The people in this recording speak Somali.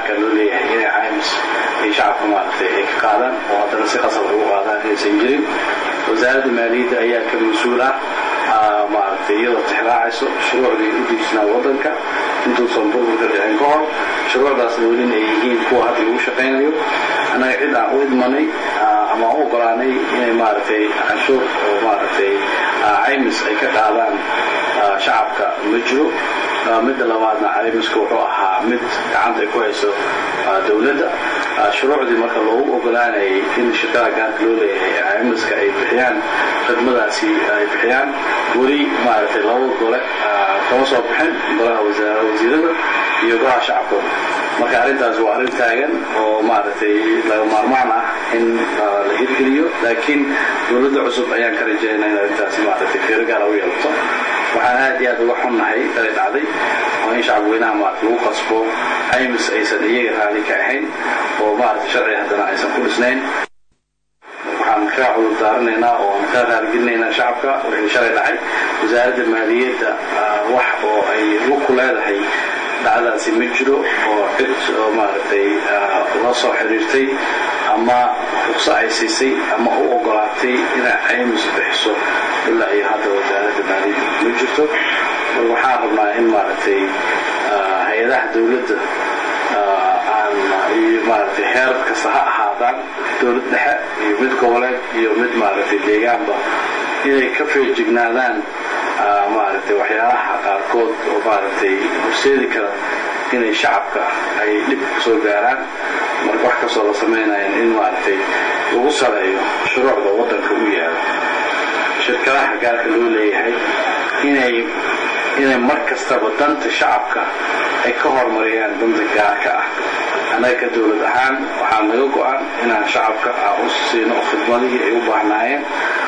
gaarka loo leeyahay inay caymis ay shacabka maaragtay ay ka qaadaan oo haddana si qasab ay u qaadaan inaysan jirin wasaaradda maaliyadda ayaa ka mas-uul ah maaragtay iyadoo tixraacayso shuruucdii u dejisnaa waddanka intuusan burburka dhicin ka hor shuruucdaasna welina ay yihiin kuwa hadda lagu shaqaynayo annaga cid aan u idmanay ama u ogolaanay inay maaragtay canshuur oo maaragtay caymis ay ka qaadaan shacabka ma jiro midda labaadna caymiska wuxuu ahaa mid gacanta ay ku hayso dowladda shuruucdii marka loogu ogolaanayay in shirkada gaarka loo leeyahay caymiska ay bixiyaan khidmadaasi ay bixiyaan weli maaragtay laba gole kama soo bixin golaha wasiirada iyo golaha shacabkooda marka arrintaas waa arrin taagan oo maaragtay laga maarmaan ah in la hirgeliyo laakiin dowladda cusub ayaan ka rajaynaa in arrintaasi maaragtay fiiro gaara u yeelato waxaan aad iyo aad uga xunnahay dalay dhacday oo in shacabweynaha maarata lagu qasbo caymis aysan iyaga raali ka ahayn oo maaragtay sharci haddana aysan ku dhisnayn waxaan ka cudurdaaranaynaa oo aan ka raaligelinaynaa shacabka wixii shalay dhacay wasaaradda maaliyadda wax oo ay ku leedahay dhacdaasi ma jiro oo cid oo maaragtay la soo xiriirtay ama ruqso ay siisay ama u ogolaatay inay caymis bixiso ilaa iyo hadda wasaaradda maaliyadda ma jirto mar waxaan rabnaa in maaragtay hay-adaha dowladda aan maaragtay heer kasta ha ahaadaan dowlad dhexe iyo mid goboleed iyo mid maaragtay deegaanba inay ka feejignaadaan maaragtay waxyaalaha qaarkood oo maaragtay horseedi kara inay shacabka ay dhib kusoo gaaraan marka wax kastoo la samaynayan in maaragtay lagu saleeyo shuruucda waddanka u yaala shirkadaha gaarka loo leeyahay inay inay mar kastaba danta shacabka ay ka horumariyaan danta gaarka ah annaga ka dowlad ahaan waxaa naga go-an inaan shacabka aan u siino khidmadihii ay u baahnaayeen